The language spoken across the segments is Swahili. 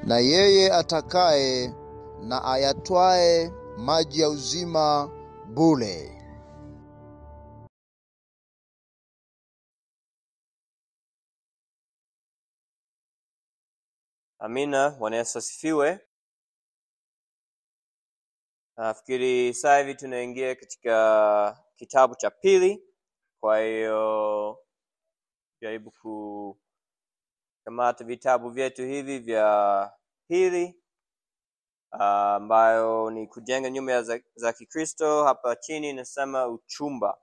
na yeye atakaye na ayatwae maji ya uzima bure. Amina. Bwana Yesu asifiwe. Nafikiri sasa hivi tunaingia katika kitabu cha pili, kwa hiyo jaribu kukamata vitabu vyetu hivi vya pili ah, ambayo ni kujenga nyumba za, za Kikristo. Hapa chini inasema uchumba.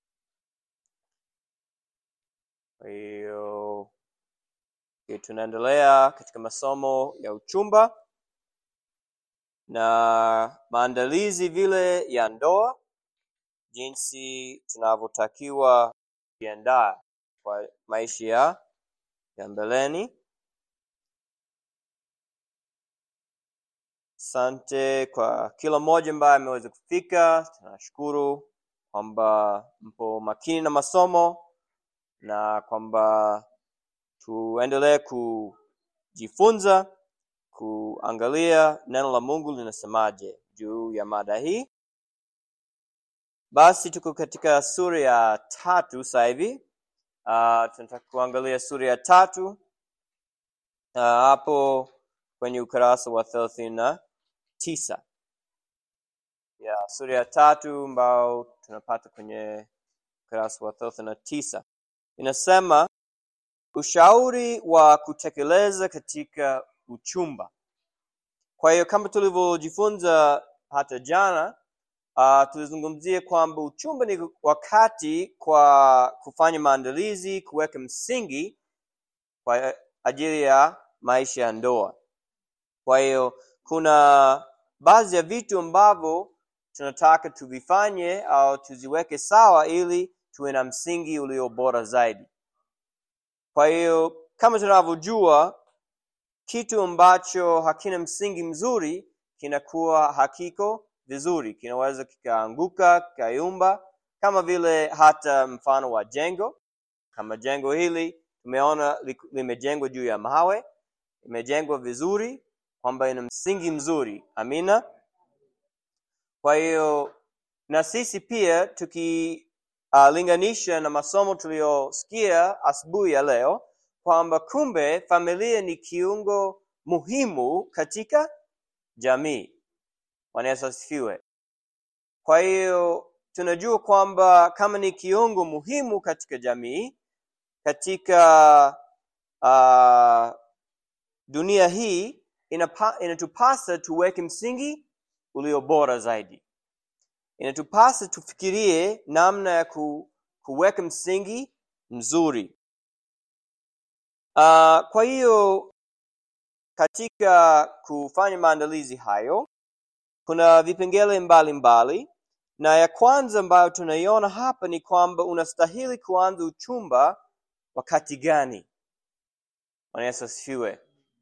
Kwa hiyo okay, tunaendelea katika masomo ya uchumba na maandalizi vile ya ndoa, jinsi tunavyotakiwa kujiandaa kwa maisha ya ya mbeleni. Asante kwa kila mmoja ambaye ameweza kufika. Tunashukuru kwamba mpo makini na masomo na kwamba tuendelee kujifunza kuangalia neno la Mungu linasemaje juu ya mada hii. Basi tuko katika sura ya tatu sasa hivi. Uh, tunataka kuangalia sura ya tatu uh, hapo kwenye ukurasa wa thelathini na tisa ya sura ya tatu ambao tunapata kwenye ukurasa wa thelathini na tisa inasema ushauri wa kutekeleza katika uchumba. Kwa hiyo kama tulivyojifunza hata jana, uh, tulizungumzia kwamba uchumba ni wakati kwa kufanya maandalizi, kuweka msingi kwa ajili ya maisha ya ndoa. Kwa hiyo kuna baadhi ya vitu ambavyo tunataka tuvifanye au tuziweke sawa ili tuwe na msingi ulio bora zaidi. Kwa hiyo kama tunavyojua, kitu ambacho hakina msingi mzuri kinakuwa hakiko vizuri, kinaweza kikaanguka, kikayumba, kama vile hata mfano wa jengo. Kama jengo hili tumeona li- limejengwa juu ya mawe, imejengwa vizuri, kwamba ina msingi mzuri. Amina. Kwa hiyo na sisi pia tukilinganisha na masomo tuliyosikia asubuhi ya leo kwamba kumbe familia ni kiungo muhimu katika jamii. Bwana Yesu asifiwe. Kwa hiyo tunajua kwamba kama ni kiungo muhimu katika jamii, katika uh, dunia hii inapa, inatupasa tuweke msingi ulio bora zaidi. Inatupasa tufikirie namna ya ku, kuweka msingi mzuri. Uh, kwa hiyo katika kufanya maandalizi hayo kuna vipengele mbalimbali na ya kwanza ambayo tunaiona hapa ni kwamba unastahili kuanza uchumba wakati gani? Bwana Yesu asifiwe.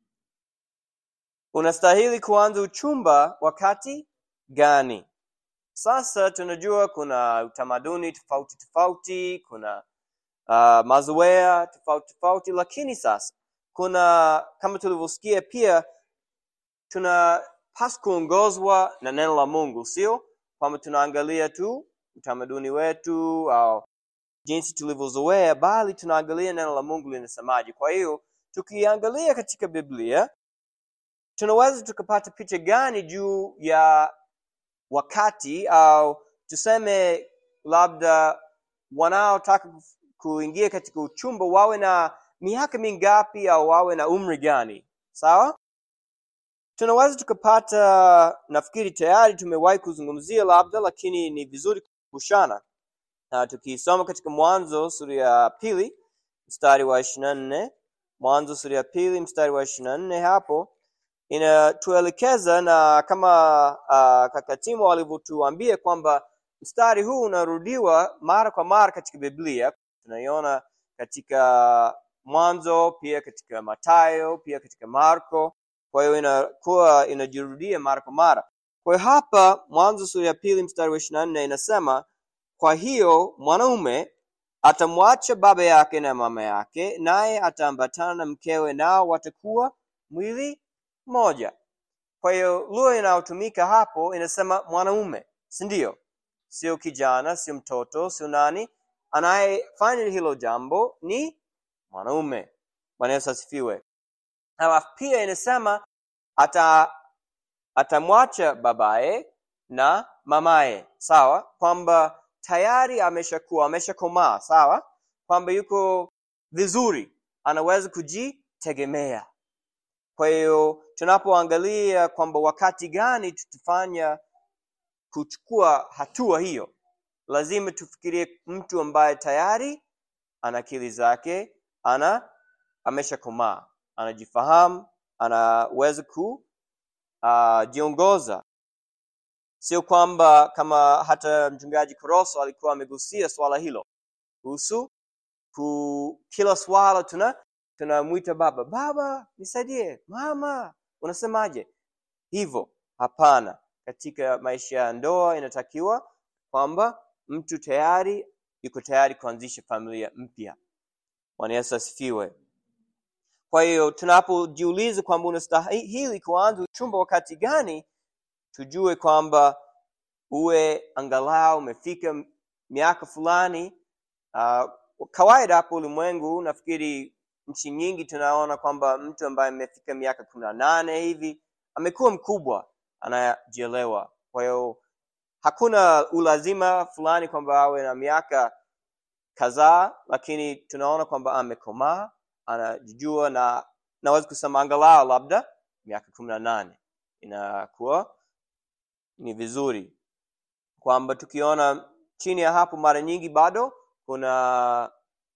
Unastahili kuanza uchumba wakati gani? Sasa tunajua kuna utamaduni tofauti tofauti, kuna uh, mazoea tofauti tofauti, lakini sasa kuna kama tulivyosikia pia tunapaswa kuongozwa na neno la Mungu, sio kwamba tunaangalia tu utamaduni wetu au jinsi tulivyozoea, bali tunaangalia neno la Mungu linasemaje. Kwa hiyo tukiangalia katika Biblia tunaweza tukapata picha gani juu ya wakati au tuseme labda wanaotaka kuf- kuingia katika uchumba wawe na miaka mingapi au wawe na umri gani sawa tunaweza tukapata nafikiri tayari tumewahi kuzungumzia labda lakini ni vizuri kukumbushana na tukisoma katika mwanzo sura ya pili mstari wa ishiri na nne mwanzo sura ya pili mstari wa ishiri na nne hapo inatuelekeza na kama uh, kaka Timo alivyotuambia kwamba mstari huu unarudiwa mara kwa mara katika Biblia. Tunaiona katika Mwanzo, pia katika Mathayo, pia katika Marko. Kwa hiyo inakuwa inajirudia mara kwa mara. Kwa hiyo hapa Mwanzo sura ya pili mstari wa ishirini na nne inasema, kwa hiyo mwanaume atamwacha baba yake na mama yake, naye ataambatana na mkewe, nao watakuwa mwili mmoja kwa hiyo lugha inayotumika hapo inasema mwanaume si ndio sio kijana sio mtoto sio nani anayefanya hilo jambo ni mwanaume bwana yesu asifiwe alafu pia inasema ata atamwacha babaye na mamaye sawa kwamba tayari ameshakuwa ameshakomaa sawa kwamba yuko vizuri anaweza kujitegemea kwa hiyo tunapoangalia kwamba wakati gani tutafanya kuchukua hatua hiyo lazima tufikirie mtu ambaye tayari ana akili zake ana ameshakomaa anajifahamu anaweza ku uh, jiongoza sio kwamba kama hata mchungaji koroso alikuwa amegusia swala hilo kuhusu ku kila swala tuna tunamwita baba baba nisaidie mama unasemaje hivyo hapana katika maisha ya ndoa inatakiwa kwamba mtu tayari yuko tayari kuanzisha familia mpya bwana yesu asifiwe kwa hiyo tunapojiuliza kwamba unastahili kuanza uchumba wakati gani tujue kwamba uwe angalau umefika miaka fulani uh, kawaida hapo ulimwengu nafikiri nchi nyingi tunaona kwamba mtu ambaye amefika miaka kumi na nane hivi amekuwa mkubwa anajielewa kwa hiyo hakuna ulazima fulani kwamba awe na miaka kadhaa lakini tunaona kwamba amekomaa anajijua na naweza kusema angalau labda miaka kumi na nane inakuwa ni vizuri kwamba tukiona chini ya hapo mara nyingi bado kuna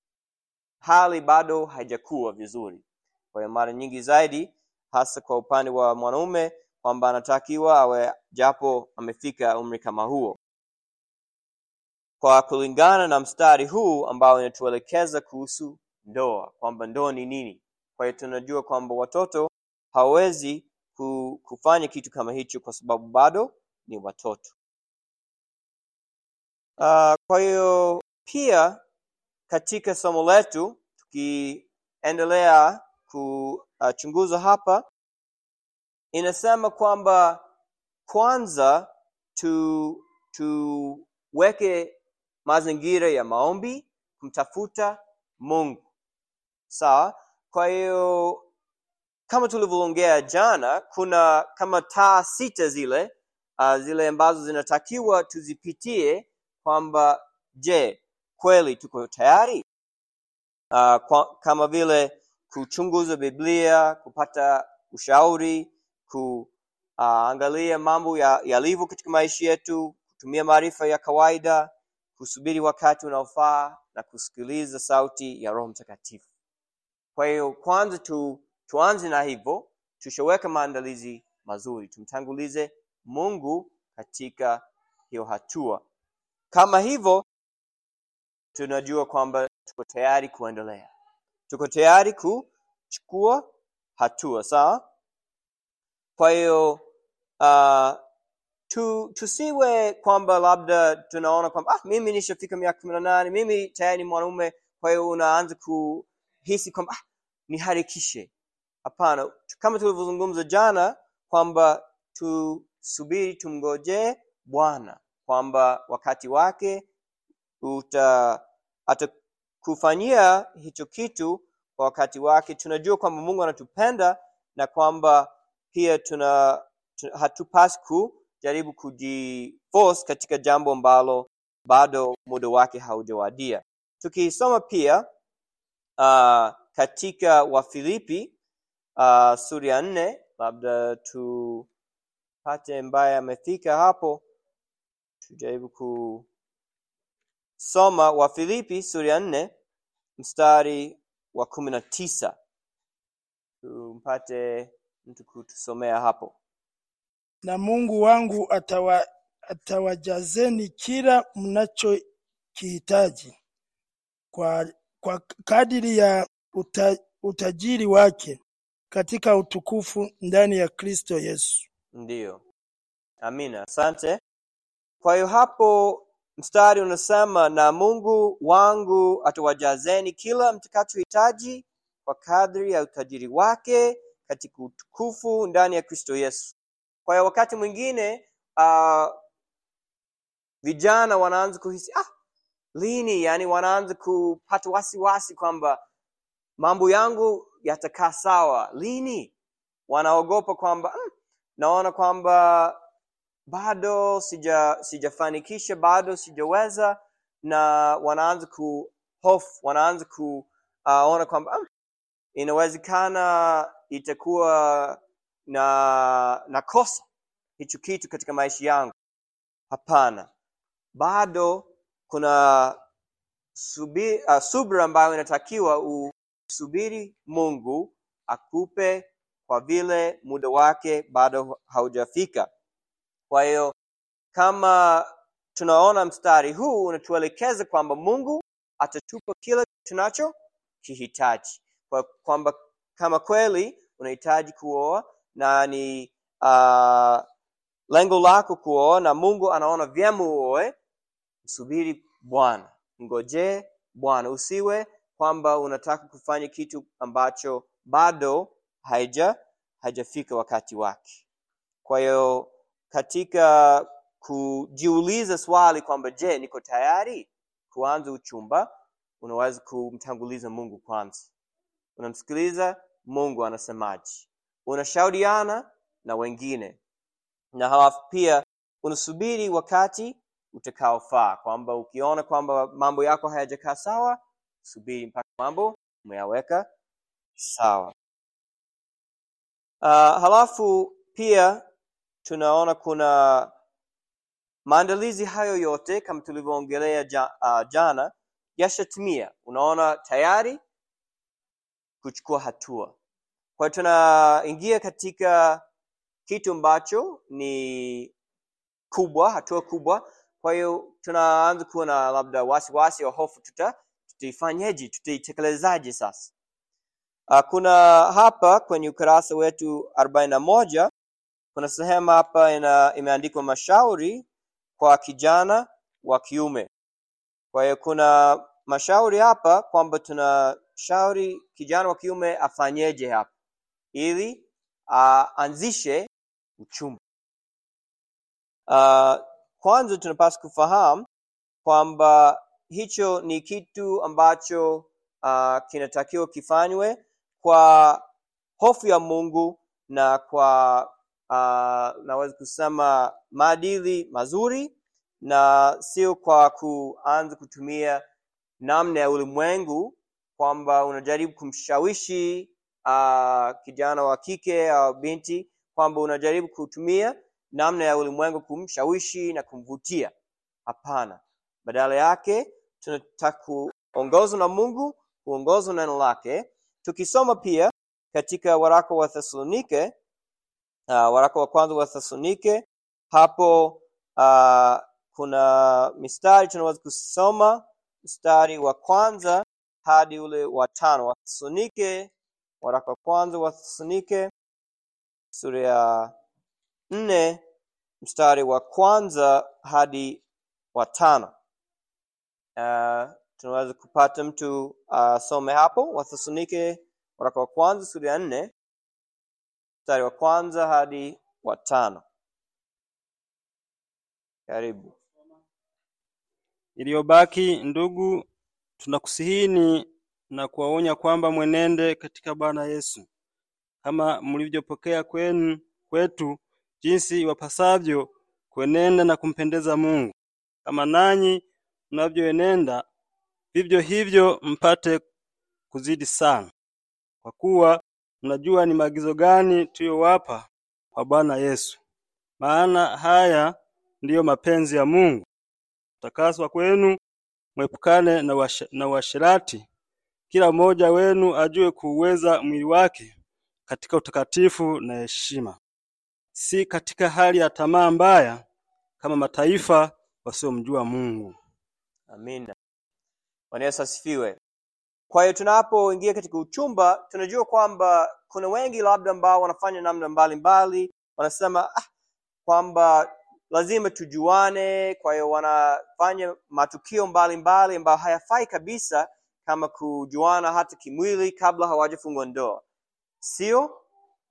hali bado haijakuwa vizuri kwa hiyo mara nyingi zaidi hasa kwa upande wa mwanaume kwamba anatakiwa awe japo amefika umri kama huo kwa kulingana na mstari huu ambao inatuelekeza kuhusu ndoa kwamba ndoa ni nini kwa hiyo tunajua kwamba watoto hawawezi kufanya kitu kama hicho kwa sababu bado ni watoto uh, kwa hiyo pia katika somo letu tukiendelea kuchunguza hapa inasema kwamba kwanza tu tuweke mazingira ya maombi kumtafuta mungu sawa kwa hiyo kama tulivyoongea jana kuna kama taa sita zile uh, zile ambazo zinatakiwa tuzipitie kwamba je kweli tuko tayari uh, kwa, kama vile kuchunguza biblia kupata ushauri kuangalia uh, mambo yalivyo ya katika maisha yetu kutumia maarifa ya kawaida kusubiri wakati unaofaa na kusikiliza sauti ya roho mtakatifu kwa hiyo kwanza tu tuanze na hivyo tushaweka maandalizi mazuri tumtangulize mungu katika hiyo hatua kama hivyo tunajua kwamba tuko tayari kuendelea tuko tayari kuchukua hatua sawa kwa hiyo uh, tu, tusiwe kwamba labda tunaona kwamba ah, mimi nishafika miaka kumi na nane mimi tayari ni mwanaume kwa hiyo unaanza kuhisi kwamba ah, niharikishe hapana kama tulivyozungumza jana kwamba tusubiri tumngojee bwana kwamba wakati wake uta atakufanyia hicho kitu kwa wakati wake tunajua kwamba mungu anatupenda na kwamba pia tuna, tuna hatupasi kujaribu kujiforce katika jambo ambalo bado muda wake haujawadia tukisoma pia uh, katika wafilipi uh, sura ya nne labda tupate ambaye amefika hapo tujaribu kusoma wafilipi sura ya nne mstari wa kumi na tisa tumpate mtu kutusomea hapo na mungu wangu atawa, atawajazeni kila mnachokihitaji kwa, kwa kadiri ya uta, utajiri wake katika utukufu ndani ya kristo yesu ndiyo amina asante kwa hiyo hapo mstari unasema na mungu wangu atawajazeni kila mtakachohitaji kwa kadri ya utajiri wake katika utukufu ndani ya kristo yesu kwa hiyo wakati mwingine uh, vijana wanaanza kuhisi ah, lini yani wanaanza kupata wasiwasi kwamba mambo yangu yatakaa sawa lini wanaogopa kwamba mm, naona kwamba bado sija sijafanikisha bado sijaweza na wanaanza kuhofu wanaanza kuona uh, kwamba mm, inawezekana itakuwa na na kosa hicho kitu katika maisha yangu hapana bado kuna subi, uh, subra ambayo inatakiwa usubiri mungu akupe kwa vile muda wake bado haujafika kwa hiyo kama tunaona mstari huu unatuelekeza kwamba mungu atatupa kila tunacho kihitaji kwa kwamba kama kweli unahitaji kuoa na ni uh, lengo lako kuoa na mungu anaona vyema uoe msubiri bwana ngojee bwana usiwe kwamba unataka kufanya kitu ambacho bado haija haijafika wakati wake kwa hiyo katika kujiuliza swali kwamba je niko tayari kuanza uchumba unaweza kumtanguliza mungu kwanza unamsikiliza mungu anasemaje unashauriana na wengine na halafu pia unasubiri wakati utakaofaa kwamba ukiona kwamba mambo yako hayajakaa sawa subiri mpaka mambo umeyaweka sawa uh, halafu pia tunaona kuna maandalizi hayo yote kama tulivyoongelea ja, uh, jana yashatimia unaona tayari kuchukua hatua kwa hiyo tunaingia katika kitu ambacho ni kubwa hatua kubwa kwa hiyo tunaanza kuwa na labda wasiwasi au hofu tuta tutaifanyeje tutaitekelezaaje sasa uh, kuna hapa kwenye ukurasa wetu arobaini na moja kuna sehemu hapa ina imeandikwa mashauri kwa kijana wa kiume kwa hiyo kuna mashauri hapa kwamba tunashauri kijana wa kiume afanyeje hapa ili aanzishe uh, uchumba uh, kwanza tunapaswa kufahamu kwamba hicho ni kitu ambacho uh, kinatakiwa kifanywe kwa hofu ya mungu na kwa uh, naweza kusema maadili mazuri na sio kwa kuanza kutumia namna ya ulimwengu kwamba unajaribu kumshawishi uh, kijana wa kike au binti kwamba unajaribu kutumia namna ya ulimwengu kumshawishi na kumvutia hapana badala yake tunataka kuongozwa na mungu kuongozwa na neno lake tukisoma pia katika waraka wa thesalonike uh, waraka wa kwanza wa thesalonike hapo uh, kuna mistari tunaweza kusoma mstari wa kwanza hadi ule wa tano wa thesalonike waraka wa kwanza wa thesalonike sura ya nne mstari wa kwanza hadi wa tano uh, tunaweza kupata mtu asome uh, hapo wathesalonike waraka wa kwanza sura ya nne mstari wa kwanza hadi wa tano karibu iliyobaki ndugu tunakusihini na kuwaonya kwamba mwenende katika bwana yesu kama mlivyopokea kwenu kwetu jinsi iwapasavyo kuenenda na kumpendeza mungu kama nanyi mnavyoenenda vivyo hivyo mpate kuzidi sana kwa kuwa mnajua ni maagizo gani tuliyowapa kwa bwana yesu maana haya ndiyo mapenzi ya mungu kutakaswa kwenu mwepukane na, wash, na uasherati kila mmoja wenu ajue kuuweza mwili wake katika utakatifu na heshima si katika hali ya tamaa mbaya kama mataifa wasiomjua mungu amina bwana yesu asifiwe kwa hiyo tunapoingia katika uchumba tunajua kwamba kuna wengi labda ambao wanafanya namna mbalimbali wanasema ah, kwamba lazima tujuane kwa hiyo wanafanya matukio mbalimbali ambayo hayafai kabisa kama kujuana hata kimwili kabla hawajafungwa ndoa sio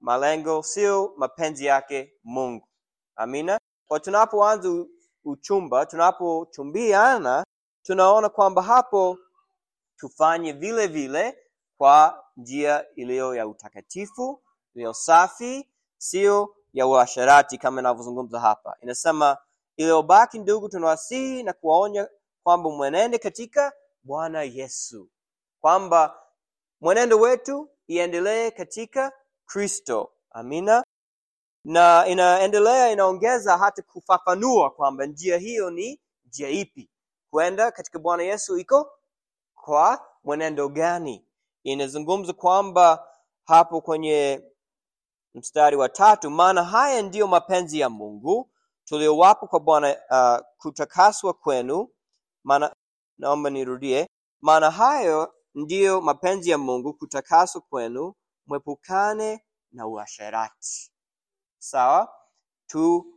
malengo sio mapenzi yake mungu amina kwa tunapoanza u- uchumba tunapochumbiana tunaona kwamba hapo tufanye vile vile kwa njia iliyo ya utakatifu iliyo safi sio ya uasharati kama inavyozungumza hapa inasema iliyobaki ndugu tunawasihi na kuwaonya kwamba mwenende katika bwana yesu kwamba mwenendo wetu iendelee katika kristo amina na inaendelea inaongeza hata kufafanua kwamba njia hiyo ni njia ipi kwenda katika bwana yesu iko kwa mwenendo gani inazungumza kwamba hapo kwenye mstari wa tatu maana haya ndiyo mapenzi ya mungu tuliowapo kwa bwana uh, kutakaswa kwenu maana naomba nirudie maana hayo ndiyo mapenzi ya mungu kutakaswa kwenu mwepukane na uasherati sawa tu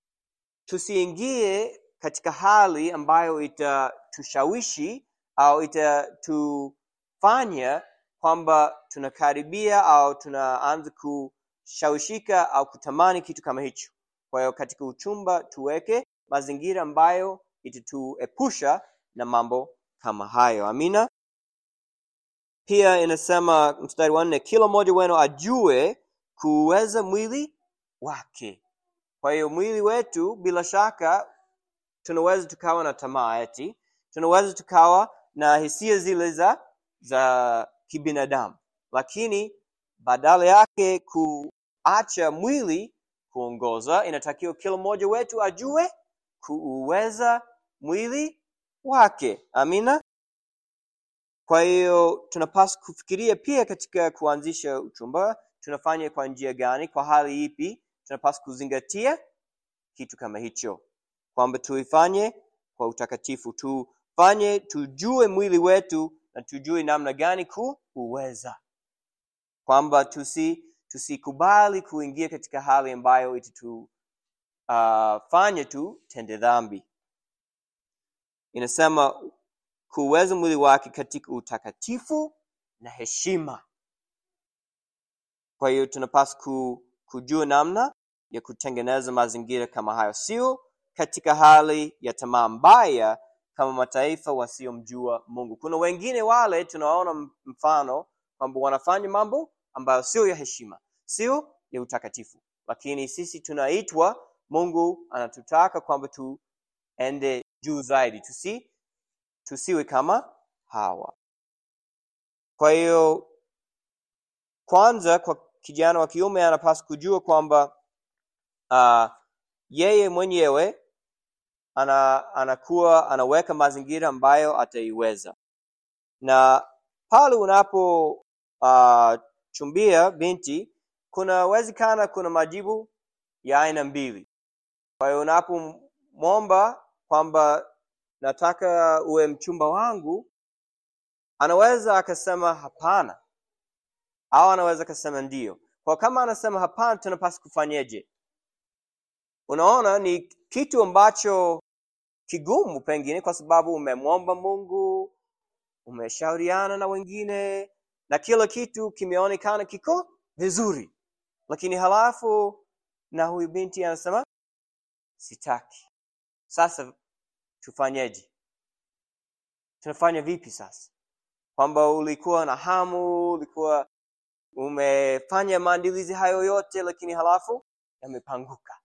tusiingie katika hali ambayo itatushawishi au itatufanya kwamba tunakaribia au tunaanza kushawishika au kutamani kitu kama hicho kwa hiyo katika uchumba tuweke mazingira ambayo itatuepusha na mambo kama hayo amina pia inasema mstari wa nne kila mmoja wenu ajue kuuweza mwili wake kwa hiyo mwili wetu bila shaka tunaweza tukawa na tamaa eti tunaweza tukawa na hisia zile za za kibinadamu lakini badala yake kuacha mwili kuongoza inatakiwa kila mmoja wetu ajue kuuweza mwili wake amina kwa hiyo tunapaswa kufikiria pia katika kuanzisha uchumba tunafanya kwa njia gani kwa hali ipi tunapaswa kuzingatia kitu kama hicho kwamba tuifanye kwa utakatifu tufanye tujue mwili wetu na tujue namna gani kuuweza kwamba tusi tusikubali kuingia katika hali ambayo itatu uh, fanye tu tende dhambi inasema kuweza mwili wake katika utakatifu na heshima kwa hiyo tunapaswa ku, kujua namna ya kutengeneza mazingira kama hayo sio katika hali ya tamaa mbaya kama mataifa wasiomjua mungu kuna wengine wale tunaona mfano kwamba wanafanya mambo ambayo sio ya heshima sio ya utakatifu lakini sisi tunaitwa mungu anatutaka kwamba tuende juu zaidi tusi tusiwe kama hawa kwa hiyo kwanza kwa kijana wa kiume anapaswa kujua kwamba uh, yeye mwenyewe ana, anakuwa anaweka mazingira ambayo ataiweza na pale unapo uh, chumbia binti kunawezekana kuna majibu ya aina mbili kwa hiyo unapomwomba kwamba nataka uwe mchumba wangu anaweza akasema hapana au anaweza akasema ndio kwa kama anasema hapana tunapaswa kufanyeje unaona ni kitu ambacho kigumu pengine kwa sababu umemwomba mungu umeshauriana na wengine na kila kitu kimeonekana kiko vizuri lakini halafu na huyu binti anasema sitaki sasa tufanyeje tunafanya vipi sasa kwamba ulikuwa na hamu ulikuwa umefanya maandilizi hayo yote lakini halafu yamepanguka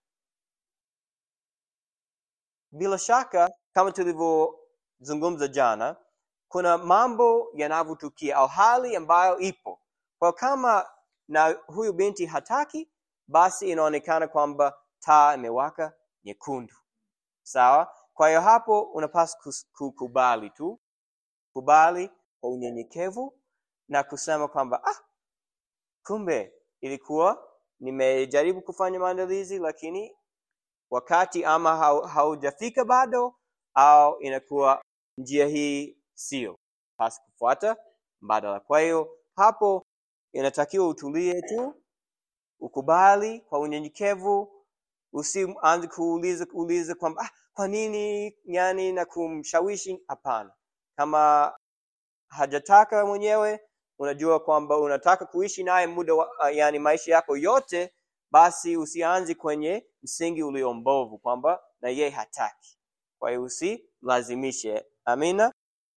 bila shaka kama tulivyozungumza jana kuna mambo yanavyotukia au hali ambayo ipo kwa kama na huyu binti hataki basi inaonekana kwamba taa imewaka nyekundu sawa kwa hiyo hapo unapaswa kukubali tu kubali kwa unyenyekevu na kusema kwamba ah, kumbe ilikuwa nimejaribu kufanya maandalizi lakini wakati ama haujafika bado au inakuwa njia hii sio pasi kufuata mbadala kwa hiyo hapo inatakiwa utulie tu ukubali kwa unyenyekevu usianze kuuliza kuuliza kwamba ah, kwa nini yani na kumshawishi hapana kama hajataka mwenyewe unajua kwamba unataka kuishi naye muda wa, uh, yani maisha yako yote basi usianze kwenye msingi ulio mbovu kwamba na yeye hataki kwa hiyo usilazimishe amina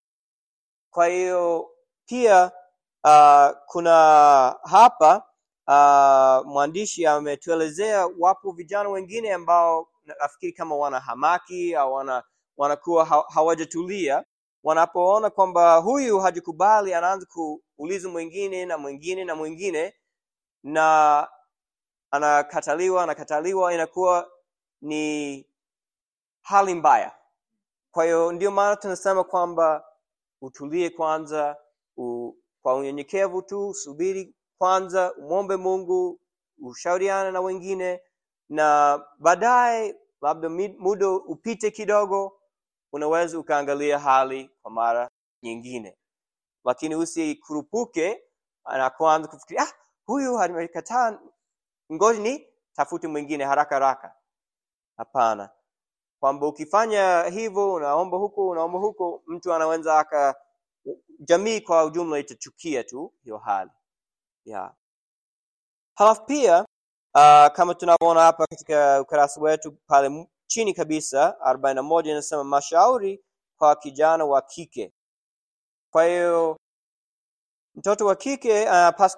kwa hiyo pia uh, kuna hapa uh, mwandishi ametuelezea wapo vijana wengine ambao nafikiri kama wana hamaki au wana wanakuwa ha, hawajatulia wanapoona kwamba huyu hajakubali anaanza kuuliza mwingine na mwingine na mwingine na anakataliwa anakataliwa inakuwa ni hali mbaya kwa hiyo ndio maana tunasema kwamba utulie kwanza u, kwa unyenyekevu tu subiri kwanza umwombe mungu ushauriane na wengine na baadaye labda mi- muda upite kidogo unaweza ukaangalia hali kwa mara nyingine lakini usikurupuke na kuanza kufikiria ah, huyu amekataa ngoja ni tafute mwingine haraka haraka hapana kwamba ukifanya hivyo unaomba huko unaomba huko mtu anaweza aka jamii kwa ujumla itachukia tu hiyo hali yeah. halafu pia uh, kama tunavyoona hapa katika ukurasa wetu pale m- chini kabisa arobaini na moja inasema mashauri kwa kijana wa kike kwa hiyo mtoto wa kike anapaswa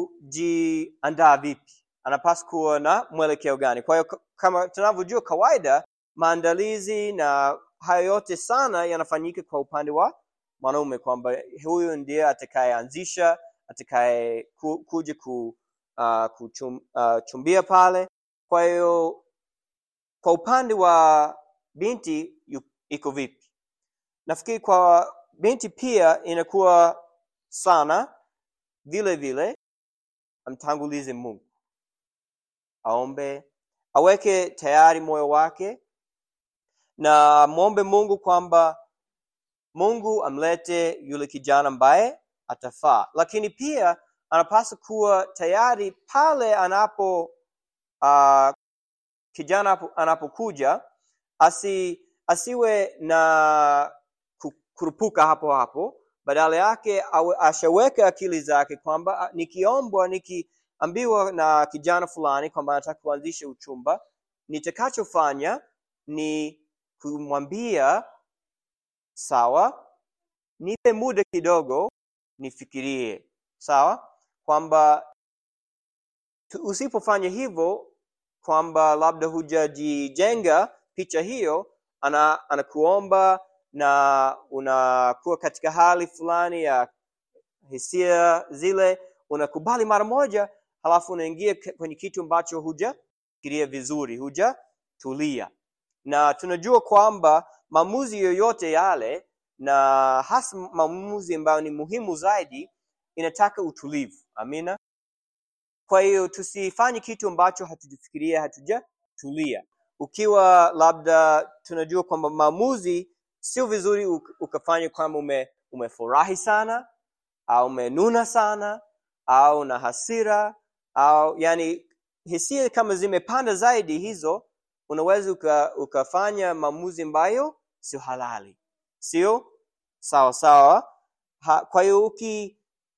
kujiandaa vipi anapaswa kuwa na mwelekeo gani kwa hiyo k- kama tunavyojua kawaida maandalizi na hayo yote sana yanafanyika kwa upande wa mwanaume kwamba huyu ndiye atakayeanzisha atakaye ku, kuja ku, uh, kuchum, uh, chumbia pale kwa hiyo kwa upande wa binti yu- iko vipi nafikiri kwa binti pia inakuwa sana vile vile amtangulize mungu aombe aweke tayari moyo wake na mwombe mungu kwamba mungu amlete yule kijana ambaye atafaa lakini pia anapaswa kuwa tayari pale anapo uh, kijana apo- anapokuja asi asiwe na ku- kurupuka hapo hapo badala yake awe- ashaweka akili zake kwamba ah, nikiombwa nikiambiwa na kijana fulani kwamba anataka kuanzisha uchumba nitakachofanya ni kumwambia sawa nipe muda kidogo nifikirie sawa kwamba tu- usipofanya hivyo kwamba labda hujajijenga picha hiyo ana anakuomba na unakuwa katika hali fulani ya hisia zile unakubali mara moja halafu unaingia ke- kwenye kitu ambacho hujafikiria vizuri hujatulia na tunajua kwamba maamuzi yoyote yale na hasa maamuzi ambayo ni muhimu zaidi inataka utulivu amina kwa hiyo tusifanye kitu ambacho hatujafikiria hatujatulia ukiwa labda tunajua kwamba maamuzi sio vizuri uk- ukafanya kwamba ume, umefurahi sana au umenuna sana au na hasira au yani hisia kama zimepanda zaidi hizo unaweza uka, ukafanya maamuzi ambayo sio halali sio sawa sawa ha, kwa hiyo uki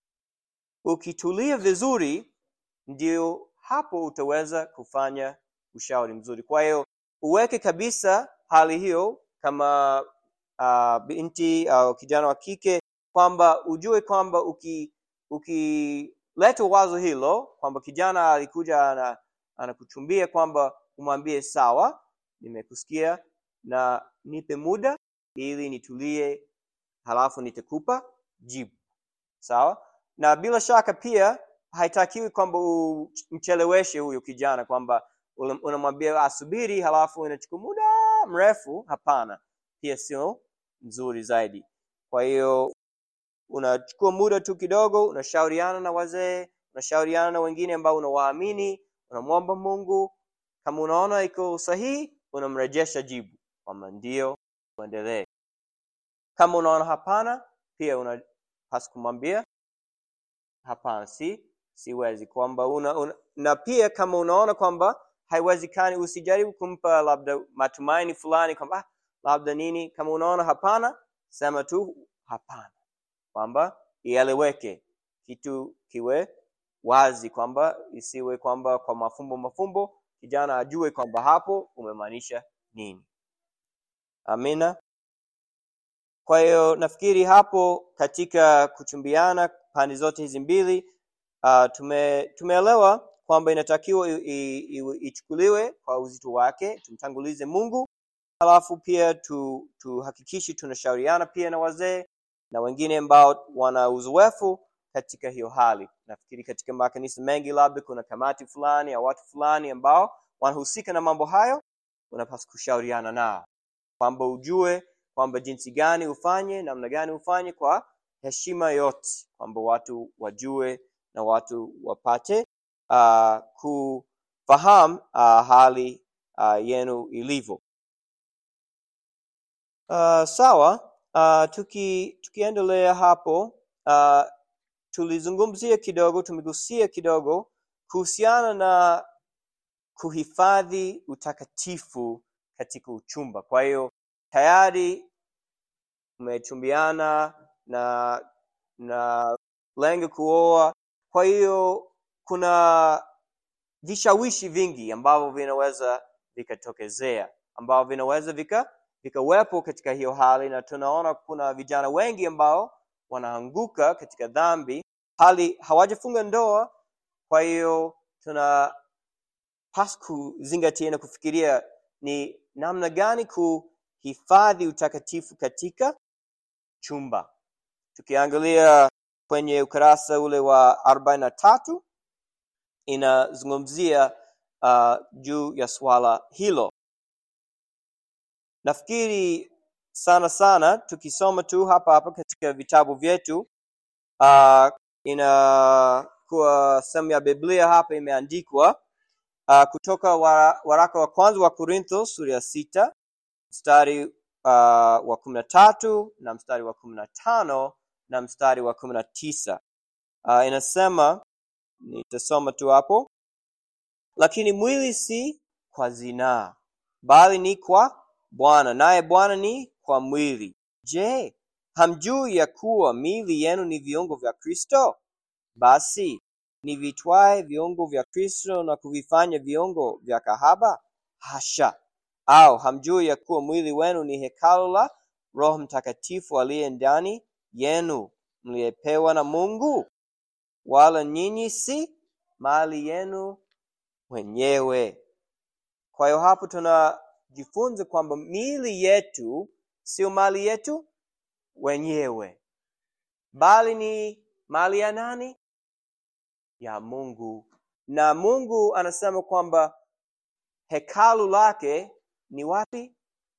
ukitulia vizuri ndio hapo utaweza kufanya ushauri mzuri kwa hiyo uweke kabisa hali hiyo kama uh, binti au kijana wa kike kwamba ujue kwamba uki ukileta wazo hilo kwamba kijana alikuja ana, anakuchumbia kwamba umwambie sawa nimekusikia na nipe muda ili nitulie halafu nitakupa jibu sawa na bila shaka pia haitakiwi kwamba umcheleweshe huyo kijana kwamba ule- unamwambia asubiri halafu inachukua muda mrefu hapana pia sio nzuri zaidi kwa hiyo unachukua muda tu kidogo unashauriana na wazee unashauriana na wengine ambao unawaamini unamwomba mungu kama unaona iko sahihi unamrejesha jibu kwamba ndio uendelee kama unaona hapana pia unapasa kumwambia hapana si siwezi kwamba una, una, na pia kama unaona kwamba haiwezekani usijaribu kumpa labda matumaini fulani kwamba "Ah, labda nini kama unaona hapana sema tu hapana kwamba ieleweke kitu kiwe wazi kwamba isiwe kwamba kwa mafumbo mafumbo kijana ajue kwamba hapo umemaanisha nini amina kwa hiyo nafikiri hapo katika kuchumbiana pande zote hizi mbili uh, tume, tumeelewa kwamba inatakiwa i- i- i- ichukuliwe kwa uzito wake tumtangulize mungu halafu pia tu tuhakikishe tunashauriana pia na wazee na wengine ambao wana uzoefu katika hiyo hali nafikiri katika makanisa mengi labda kuna kamati fulani au watu fulani ambao wanahusika na mambo hayo unapaswa kushauriana nao kwamba ujue kwamba jinsi gani ufanye namna gani ufanye kwa heshima yote kwamba watu wajue na watu wapate uh, kufahamu uh, hali uh, yenu ilivyo uh, sawa uh, tuki tukiendelea hapo uh, tulizungumzia kidogo tumegusia kidogo kuhusiana na kuhifadhi utakatifu katika uchumba kwa hiyo tayari umechumbiana na na lengo kuoa kwa hiyo kuna vishawishi vingi ambavyo vinaweza vikatokezea ambavyo vinaweza vika vikawepo katika hiyo hali na tunaona kuna vijana wengi ambao wanaanguka katika dhambi hali hawajafunga ndoa kwa hiyo tunapaswa kuzingatia na kufikiria ni namna gani kuhifadhi utakatifu katika chumba tukiangalia kwenye ukurasa ule wa arobaini na tatu inazungumzia uh, juu ya swala hilo nafikiri sana sana tukisoma tu hapa hapa katika vitabu vyetu uh, inakuwa sehemu ya biblia hapa imeandikwa uh, kutoka wara, waraka wa kwanza wa korintho sura ya sita mstari uh, wa kumi na tatu na mstari wa kumi na tano na mstari wa kumi na tisa uh, inasema nitasoma tu hapo lakini mwili si kwa zinaa bali ni kwa bwana naye bwana ni kwa mwili je hamjui ya kuwa miili yenu ni viungo vya kristo basi nivitwae viungo vya kristo na kuvifanya viungo vya kahaba hasha au hamjui ya kuwa mwili wenu ni hekalu la roho mtakatifu aliye ndani yenu mliyepewa na mungu wala nyinyi si mali yenu wenyewe kwa hiyo hapo tunajifunza kwamba miili yetu sio mali yetu wenyewe bali ni mali ya nani ya mungu na mungu anasema kwamba hekalu lake ni wapi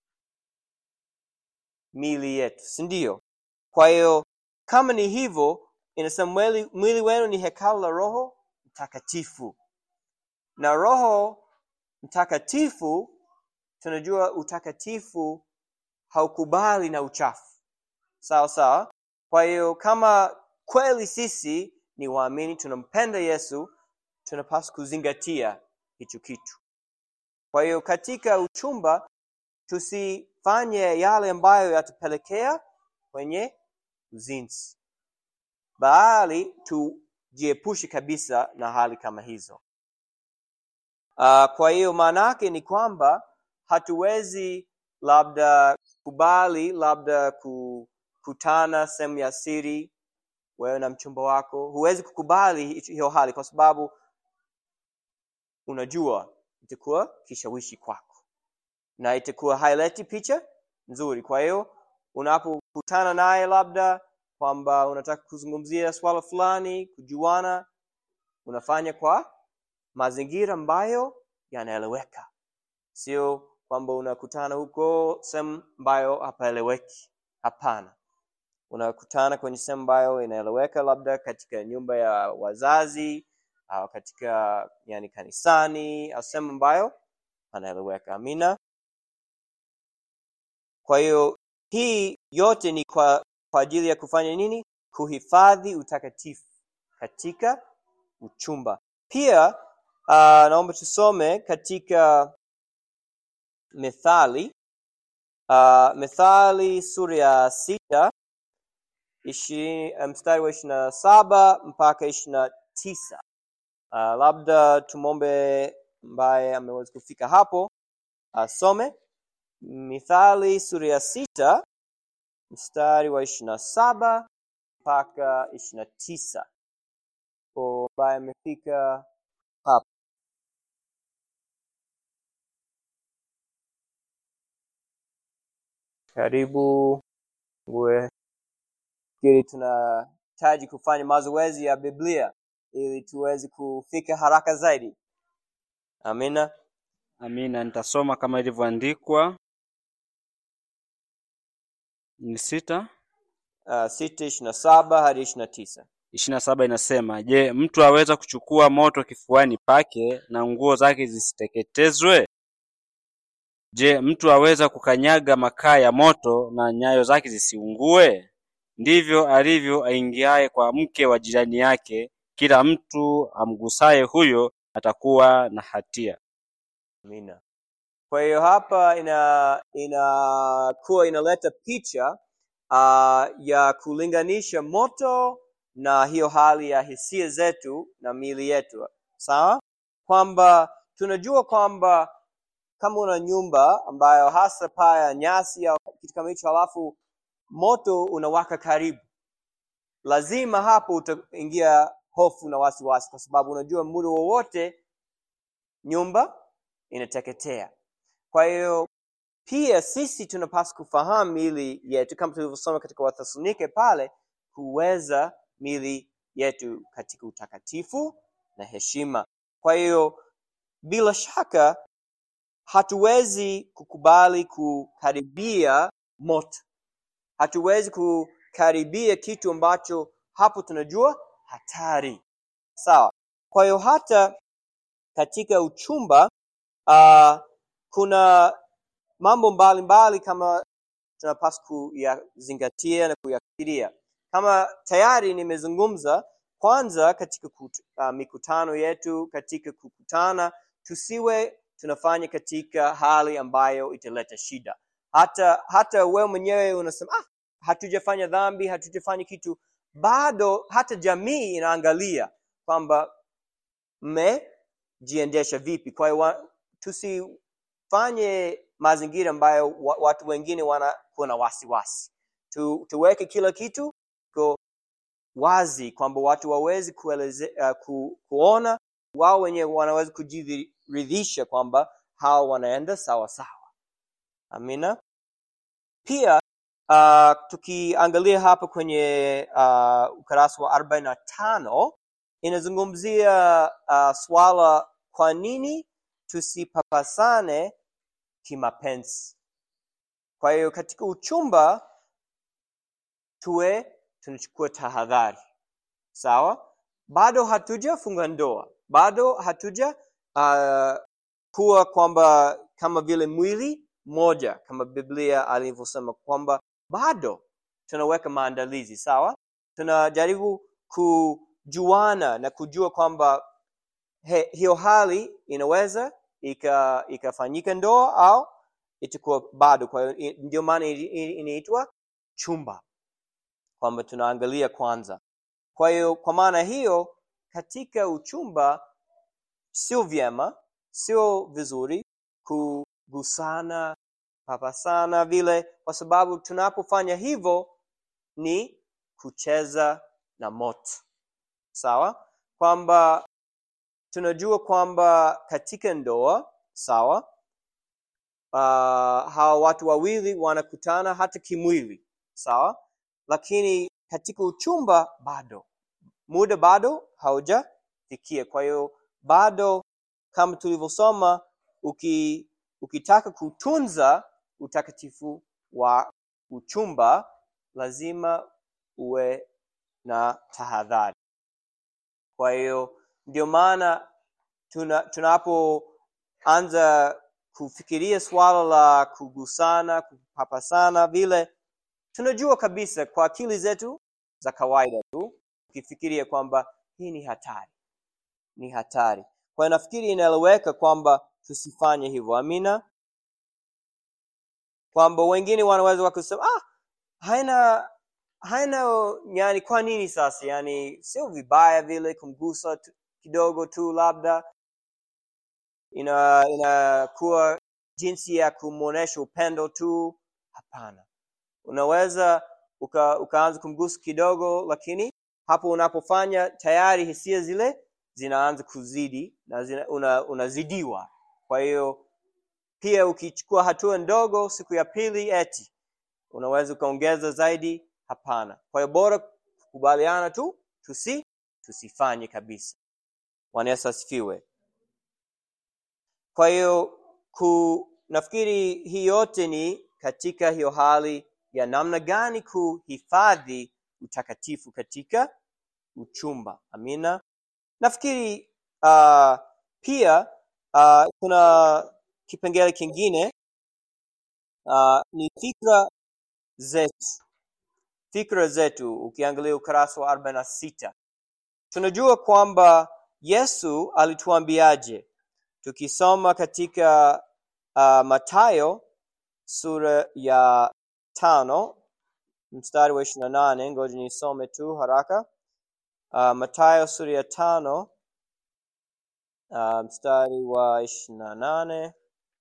mili yetu si ndio kwa hiyo kama ni hivyo inasema mwili, mwili wenu ni hekalu la roho mtakatifu na roho mtakatifu tunajua utakatifu haukubali na uchafu sawa sawa kwa hiyo kama kweli sisi ni waamini tunampenda yesu tunapaswa kuzingatia hicho kitu kwa hiyo katika uchumba tusifanye yale ambayo yatapelekea kwenye uzinzi bali tujiepushe kabisa na hali kama hizo uh, kwa hiyo maana yake ni kwamba hatuwezi labda kubali labda kukutana sehemu ya siri wewe na mchumba wako huwezi kukubali hiyo hali kwa sababu unajua itakuwa kishawishi kwako na itakuwa haileti picha nzuri kwa hiyo unapokutana naye labda kwamba unataka kuzungumzia swala fulani kujuana unafanya kwa mazingira ambayo yanaeleweka sio kwamba unakutana huko sehemu ambayo hapaeleweki hapana unakutana kwenye sehemu ambayo inaeleweka labda katika nyumba ya wazazi au katika yani kanisani au sehemu ambayo panaeleweka amina kwa hiyo hii yote ni kwa, kwa ajili ya kufanya nini kuhifadhi utakatifu katika uchumba pia uh, naomba tusome katika methali uh, methali sura ya sita ishirini mstari wa ishirini na saba mpaka ishirini na tisa uh, labda tumwombe ambaye ameweza kufika hapo asome mithali sura ya sita mstari wa ishirini na saba mpaka ishirini na tisa ko ambaye amefika hapo karibu we fikiri tunahitaji kufanya mazoezi ya biblia ili tuweze kufika haraka zaidi amina Amina, nitasoma kama ilivyoandikwa. Ni sita uh, sita ishiri na saba hadi ishiri na tisa ishirini na saba inasema, Je, mtu aweza kuchukua moto kifuani pake na nguo zake zisiteketezwe? Je, mtu aweza kukanyaga makaa ya moto na nyayo zake zisiungue? Ndivyo alivyo aingiaye kwa mke wa jirani yake, kila mtu amgusaye huyo atakuwa na hatia. amina kwa hiyo hapa ina inakuwa inaleta picha uh, ya kulinganisha moto na hiyo hali ya hisia zetu na miili yetu sawa kwamba tunajua kwamba kama una nyumba ambayo hasa paa ya nyasi au kitu kama hicho halafu moto unawaka karibu lazima hapo utaingia hofu na wasiwasi kwa sababu unajua muda wowote nyumba inateketea kwa hiyo pia sisi tunapaswa kufahamu mili yetu kama tulivyosoma katika wathesalonike pale kuweza mili yetu katika utakatifu na heshima kwa hiyo bila shaka hatuwezi kukubali kukaribia moto hatuwezi kukaribia kitu ambacho hapo tunajua hatari sawa kwa hiyo hata katika uchumba uh, kuna mambo mbalimbali kama tunapaswa kuyazingatia na kuyafikiria kama tayari nimezungumza kwanza katika kut, uh, mikutano yetu katika kukutana tusiwe tunafanya katika hali ambayo italeta shida hata hata wewe mwenyewe unasema ah, hatujafanya dhambi hatujafanya kitu bado hata jamii inaangalia kwamba mmejiendesha vipi kwa hiyo wa- tusifanye mazingira ambayo wa, watu wengine wanakuwa na wasiwasi tu, tuweke kila kitu ko wazi kwamba watu wawezi kueleze, uh, ku, kuona wao wenyewe wanaweza kujiridhisha kwamba hawa wanaenda sawa sawa amina pia uh, tukiangalia hapa kwenye uh, ukarasa wa arobaini na tano inazungumzia uh, swala kwa nini tusipapasane kimapenzi kwa hiyo katika uchumba tuwe tunachukua tahadhari sawa bado hatujafunga ndoa bado hatuja uh, kuwa kwamba kama vile mwili moja kama biblia alivyosema kwamba bado tunaweka maandalizi sawa tunajaribu kujuana na kujua kwamba he, hiyo hali inaweza ika- ikafanyika ndoa au itakuwa bado kwa hiyo i- ndio maana i- i- inaitwa chumba kwamba tunaangalia kwanza kwa hiyo kwa maana hiyo katika uchumba sio vyema sio vizuri kugusana papasana vile kwa sababu tunapofanya hivyo ni kucheza na moto sawa kwamba tunajua kwamba katika ndoa sawa uh, hawa watu wawili wanakutana hata kimwili sawa lakini katika uchumba bado muda bado haujafikia kwa hiyo bado kama tulivyosoma uki, ukitaka kutunza utakatifu wa uchumba lazima uwe na tahadhari kwa hiyo ndio maana tuna, tunapoanza kufikiria swala la kugusana kupapasana vile tunajua kabisa kwa akili zetu za kawaida tu ukifikiria kwamba hii ni hatari ni hatari kwa hiyo nafikiri inaeleweka kwamba tusifanye hivyo amina kwamba wengine wanaweza wakasema ah, haina haina yani kwa nini sasa yani sio vibaya vile kumgusa tu, kidogo tu labda ina inakuwa jinsi ya kumwonyesha upendo tu hapana unaweza uka, ukaanza kumgusa kidogo lakini hapo unapofanya tayari hisia zile zinaanza kuzidi na zina, una, unazidiwa kwa hiyo pia ukichukua hatua ndogo siku ya pili eti unaweza ukaongeza zaidi hapana kwa hiyo bora kukubaliana tu tusi tusifanye kabisa bwana yesu asifiwe kwa hiyo ku nafikiri hii yote ni katika hiyo hali ya namna gani kuhifadhi utakatifu katika uchumba amina nafikiri uh, pia uh, kuna kipengele kingine uh, ni fikra zetu fikra zetu ukiangalia ukurasa wa arobaini na sita tunajua kwamba yesu alituambiaje tukisoma katika uh, matayo sura ya tano mstari wa ishiri na nane ngoja nisome tu haraka uh, matayo sura ya tano uh, mstari wa ishiri na nane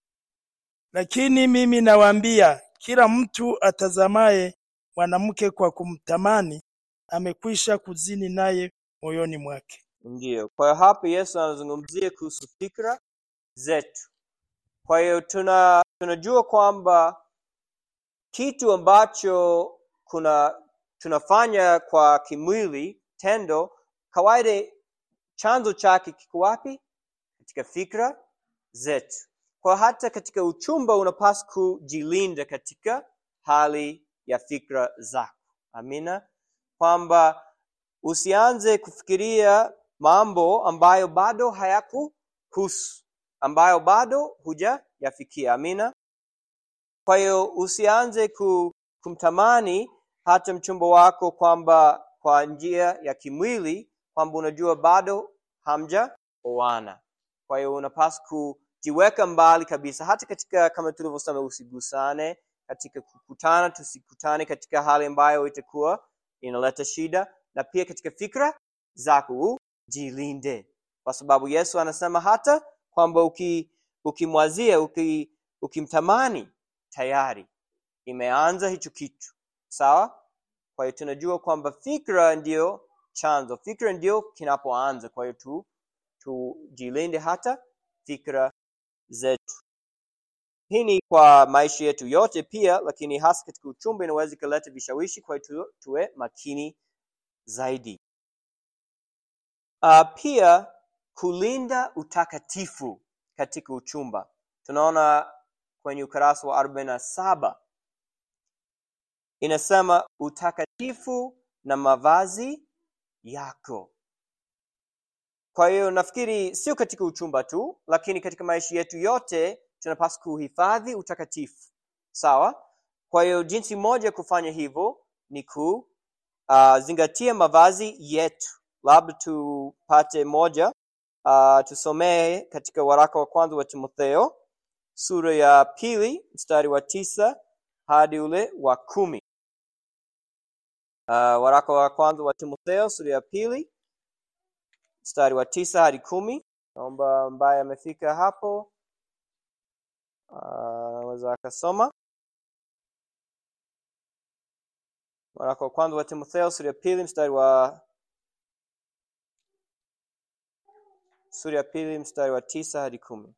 Lakini mimi nawaambia, kila mtu atazamaye mwanamke kwa kumtamani amekwisha kuzini naye moyoni mwake. ndiyo kwa hiyo hapa yesu anazungumzia kuhusu fikra zetu kwa hiyo tuna tunajua kwamba kitu ambacho kuna tunafanya kwa kimwili tendo kawaida chanzo chake kiko wapi katika fikra zetu kwa hata katika uchumba unapaswa kujilinda katika hali ya fikra zako amina kwamba usianze kufikiria mambo ambayo bado hayakuhusu ambayo bado hujayafikia amina kwa hiyo usianze ku, kumtamani hata mchumba wako kwamba kwa njia ya kimwili kwamba unajua bado hamja oana kwa hiyo unapaswa kujiweka mbali kabisa hata katika kama tulivyosema usigusane katika kukutana tusikutane katika hali ambayo itakuwa inaleta shida na pia katika fikra zako ujilinde kwa sababu yesu anasema hata kwamba uki, ukimwazia uki, ukimtamani tayari imeanza hicho kitu sawa kwa hiyo tunajua kwamba fikra ndio chanzo fikra ndio kinapoanza kwa hiyo tu tujilinde hata fikra zetu hii ni kwa maisha yetu yote pia lakini hasa katika uchumba inaweza ikaleta vishawishi kwa hiyo tu, tuwe makini zaidi uh, pia kulinda utakatifu katika uchumba tunaona kwenye ukurasa wa arobaini na saba inasema utakatifu na mavazi yako kwa hiyo nafikiri sio katika uchumba tu lakini katika maisha yetu yote tunapaswa kuhifadhi utakatifu sawa kwa hiyo jinsi moja ya kufanya hivyo ni kuzingatia uh, mavazi yetu labda tupate moja uh, tusomee katika waraka wa kwanza wa timotheo sura ya pili mstari wa tisa hadi ule wa kumi uh, waraka wa kwanza wa timotheo sura ya pili mstari wa tisa hadi kumi naomba ambaye amefika hapo anaweza uh, akasoma waraka wa kwanza wa timotheo sura ya pili mstari wa sura ya pili mstari wa tisa hadi kumi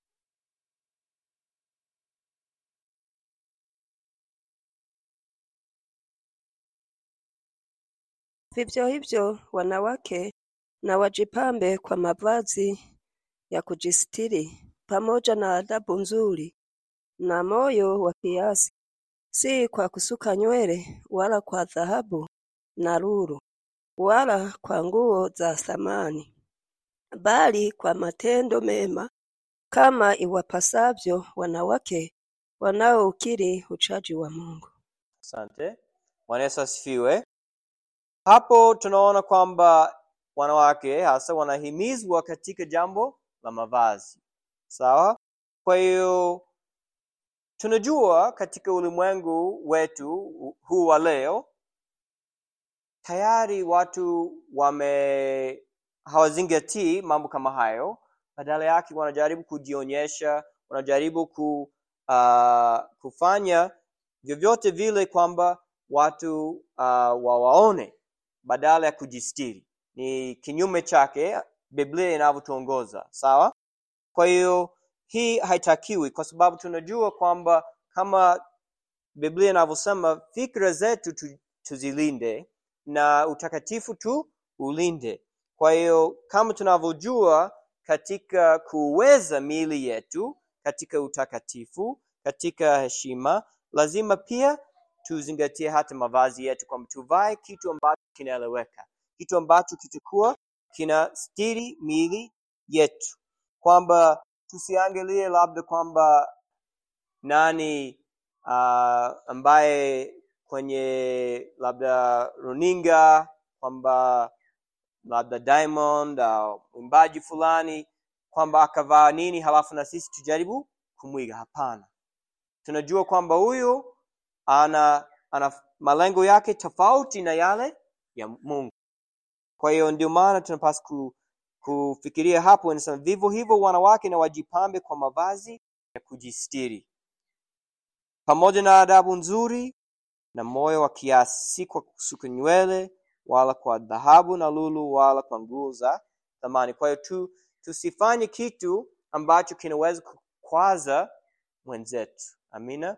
Vivyo hivyo wanawake na wajipambe kwa mavazi ya kujistiri pamoja na adabu nzuri na moyo wa kiasi, si kwa kusuka nywele wala kwa dhahabu na lulu wala kwa nguo za thamani, bali kwa matendo mema, kama iwapasavyo wanawake wanaoukiri uchaji wa Mungu. asante bwana yesu asifiwe hapo tunaona kwamba wanawake hasa wanahimizwa katika jambo la mavazi sawa kwa hiyo tunajua katika ulimwengu wetu huu wa leo tayari watu wame hawazingatii mambo kama hayo badala yake wanajaribu kujionyesha wanajaribu ku, uh, kufanya vyovyote vile kwamba watu uh, wawaone badala ya kujistiri ni kinyume chake biblia inavyotuongoza sawa kwa hiyo hii haitakiwi kwa sababu tunajua kwamba kama biblia inavyosema fikra zetu tu, tuzilinde na utakatifu tu ulinde kwa hiyo kama tunavyojua katika kuweza miili yetu katika utakatifu katika heshima lazima pia tuzingatie hata mavazi yetu kwamba tuvae kitu ambacho kinaeleweka kitu ambacho kitakuwa kina stiri miili yetu kwamba tusiangalie labda kwamba nani uh, ambaye kwenye labda runinga kwamba labda diamond au mwimbaji fulani kwamba akavaa nini halafu na sisi tujaribu kumwiga hapana tunajua kwamba huyu ana ana malengo yake tofauti na yale ya mungu kwa hiyo ndio maana tunapaswa ku, kufikiria hapo inasema vivyo hivyo wanawake na wajipambe kwa mavazi ya kujistiri pamoja na adabu nzuri na moyo wa kiasi si kwa kusuka nywele wala kwa dhahabu na lulu wala kwa nguo za thamani kwa hiyo tu tusifanye kitu ambacho kinaweza kukwaza mwenzetu amina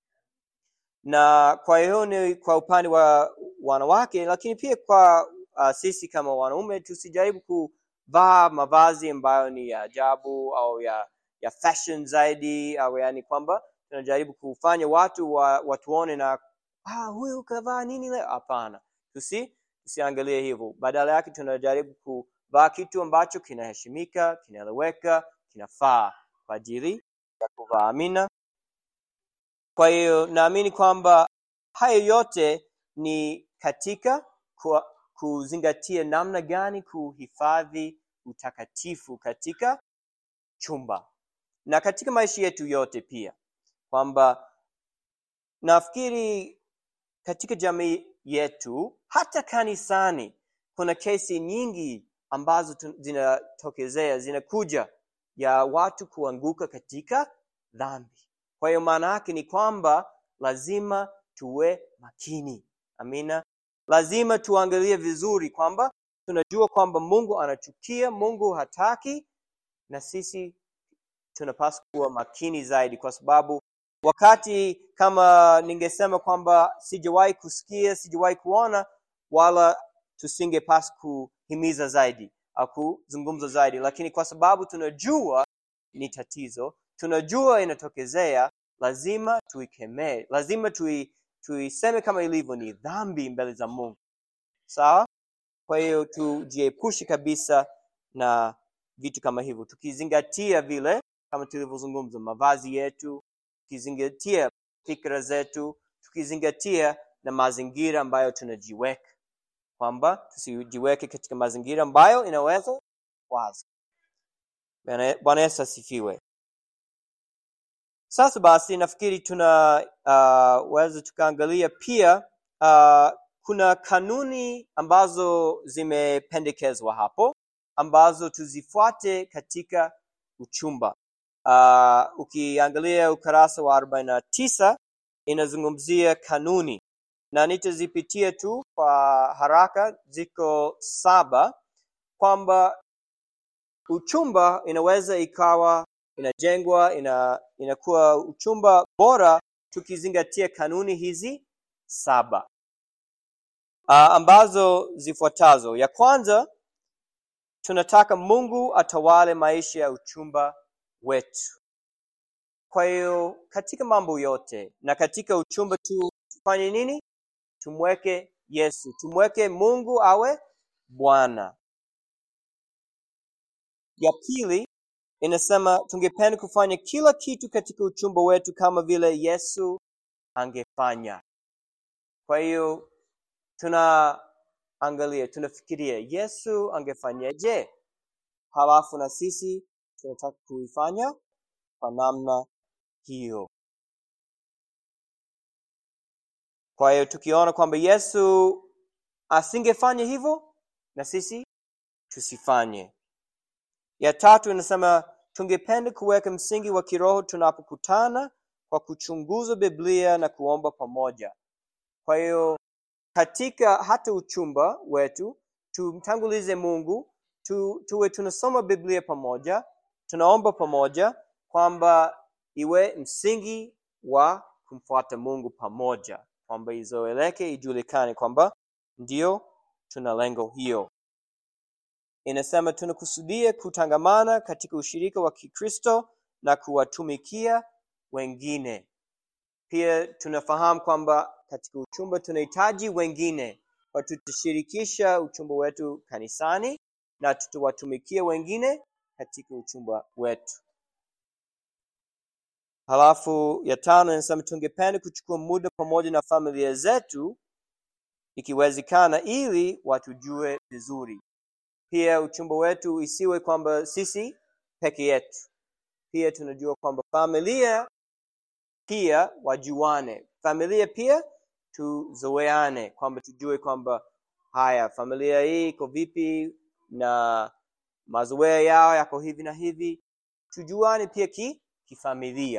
na kwa hiyo ni kwa upande wa wanawake lakini pia kwa uh, sisi kama wanaume tusijaribu kuvaa mavazi ambayo ni ya ajabu au ya ya fashion zaidi au yani kwamba tunajaribu kufanya watu wa, watuone na ah, huyu kavaa nini leo hapana tusi tusiangalie hivyo badala yake tunajaribu kuvaa kitu ambacho kinaheshimika kinaeleweka kinafaa kwa ajili ya kuvaa amina kwa hiyo naamini kwamba haya yote ni katika kwa, kuzingatia namna gani kuhifadhi utakatifu katika chumba na katika maisha yetu yote pia kwamba nafikiri katika jamii yetu hata kanisani kuna kesi nyingi ambazo tu- zinatokezea zinakuja ya watu kuanguka katika dhambi kwa hiyo maana yake ni kwamba lazima tuwe makini amina lazima tuangalie vizuri kwamba tunajua kwamba mungu anachukia mungu hataki na sisi tunapaswa kuwa makini zaidi kwa sababu wakati kama ningesema kwamba sijawahi kusikia sijawahi kuona wala tusingepaswa kuhimiza zaidi au kuzungumza zaidi lakini kwa sababu tunajua ni tatizo tunajua inatokezea lazima tuikemee lazima tui, tuiseme kama ilivyo ni dhambi mbele za mungu sawa kwa hiyo tujiepushe kabisa na vitu kama hivyo tukizingatia vile kama tulivyozungumza mavazi yetu tukizingatia fikra zetu tukizingatia na mazingira ambayo tunajiweka kwamba tusijiweke katika mazingira ambayo inaweza wazi Bwana Bwana yesu asifiwe sasa basi nafikiri tuna uh, weza tukaangalia pia uh, kuna kanuni ambazo zimependekezwa hapo ambazo tuzifuate katika uchumba uh, ukiangalia ukurasa wa arobaini na tisa inazungumzia kanuni na nitazipitia tu kwa haraka ziko saba kwamba uchumba inaweza ikawa inajengwa ina, inakuwa uchumba bora tukizingatia kanuni hizi saba uh, ambazo zifuatazo ya kwanza tunataka mungu atawale maisha ya uchumba wetu kwa hiyo katika mambo yote na katika uchumba tu tufanye nini tumweke yesu tumweke mungu awe bwana ya pili inasema tungependa kufanya kila kitu katika uchumba wetu kama vile yesu angefanya kwa hiyo tunaangalia tunafikiria yesu angefanyaje halafu na sisi tunataka kuifanya kwa namna hiyo kwa hiyo tukiona kwamba yesu asingefanya hivyo na sisi tusifanye ya tatu inasema tungependa kuweka msingi wa kiroho tunapokutana kwa kuchunguza biblia na kuomba pamoja kwa hiyo katika hata uchumba wetu tumtangulize mungu tu, tuwe tunasoma biblia pamoja tunaomba pamoja kwamba iwe msingi wa kumfuata mungu pamoja kwamba izoeleke ijulikane kwamba ndio tuna lengo hiyo inasema tunakusudia kutangamana katika ushirika wa kikristo na kuwatumikia wengine pia tunafahamu kwamba katika uchumba tunahitaji wengine kwa tutashirikisha uchumba wetu kanisani na tutawatumikia wengine katika uchumba wetu halafu ya tano inasema tungependa kuchukua muda pamoja na familia zetu ikiwezekana ili watujue vizuri pia uchumba wetu isiwe kwamba sisi peke yetu pia tunajua kwamba familia pia wajuane familia pia tuzoeane kwamba tujue kwamba haya familia hii iko vipi na mazoea yao yako hivi na hivi tujuane pia ki kifamilia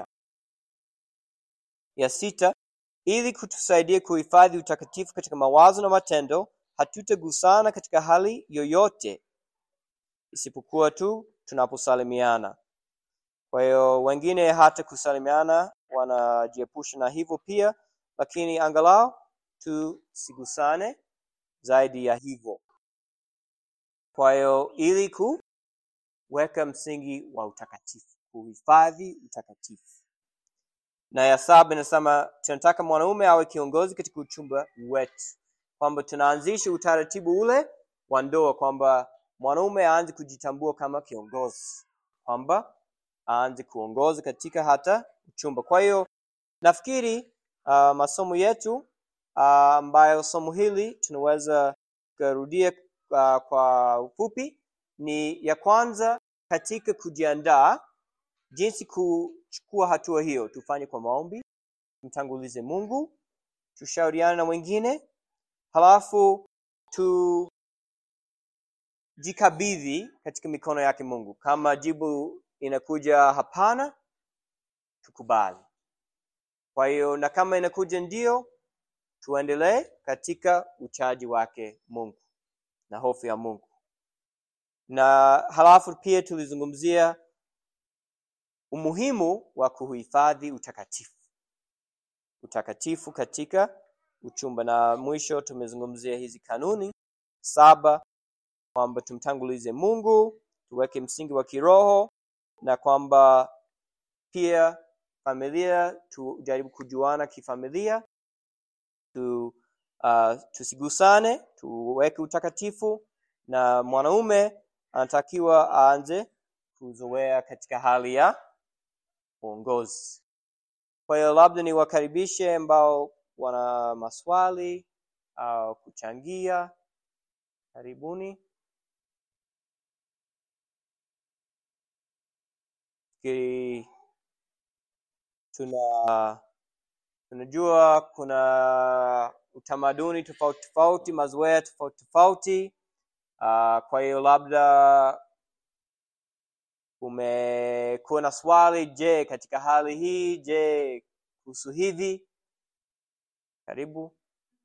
ya sita ili kutusaidia kuhifadhi utakatifu katika mawazo na matendo hatutagusana katika hali yoyote isipokuwa tu tunaposalimiana kwa hiyo wengine hata kusalimiana wanajiepusha na hivyo pia lakini angalau tusigusane zaidi ya hivyo kwa hiyo ili kuweka msingi wa utakatifu kuhifadhi utakatifu na ya saba inasema tunataka mwanaume awe kiongozi katika uchumba wetu kwamba tunaanzisha utaratibu ule wa ndoa kwamba mwanaume aanze kujitambua kama kiongozi kwamba aanze kuongoza katika hata uchumba kwa hiyo nafikiri uh, masomo yetu uh, ambayo somo hili tunaweza kurudia uh, kwa ufupi ni ya kwanza katika kujiandaa jinsi kuchukua hatua hiyo tufanye kwa maombi tumtangulize mungu tushauriane na wengine halafu tujikabidhi katika mikono yake mungu kama jibu inakuja hapana tukubali kwa hiyo na kama inakuja ndio tuendelee katika uchaji wake mungu na hofu ya mungu na halafu pia tulizungumzia umuhimu wa kuhifadhi utakatifu utakatifu katika uchumba na mwisho tumezungumzia hizi kanuni saba kwamba tumtangulize mungu tuweke msingi wa kiroho na kwamba pia familia tujaribu kujuana kifamilia tu, uh, tusigusane tuweke utakatifu na mwanaume anatakiwa aanze kuzoea katika hali ya uongozi kwa hiyo labda niwakaribishe ambao wana maswali au kuchangia karibuni fikiri tuna tunajua kuna utamaduni tofauti tofauti mazoea tofauti tofauti uh, kwa hiyo labda umekuwa na swali je katika hali hii je kuhusu hivi karibu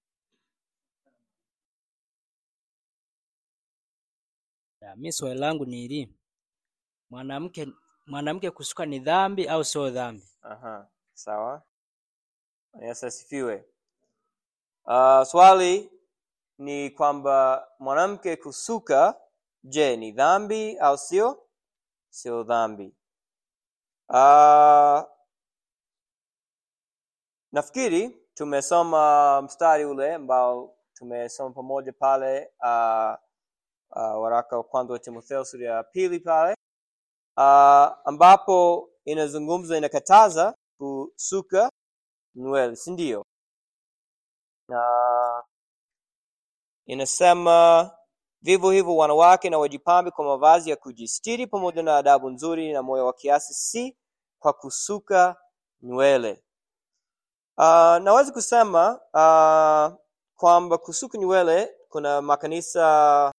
Ya, mi swali langu ni hili, mwanamke mwanamke kusuka ni dhambi au sio dhambi? Aha, sawa yesu asifiwe uh, swali ni kwamba mwanamke kusuka je ni dhambi au sio sio dhambi uh, nafikiri tumesoma mstari ule ambao tumesoma pamoja pale uh, uh, waraka wa kwanza wa timotheo sura ya pili pale uh, ambapo inazungumza inakataza kusuka nywele si ndio na inasema vivyo hivyo wanawake na wajipambe kwa mavazi ya kujistiri pamoja na adabu nzuri na moyo wa kiasi si kwa kusuka nywele uh, naweza kusema uh, kwamba kusuka nywele kuna makanisa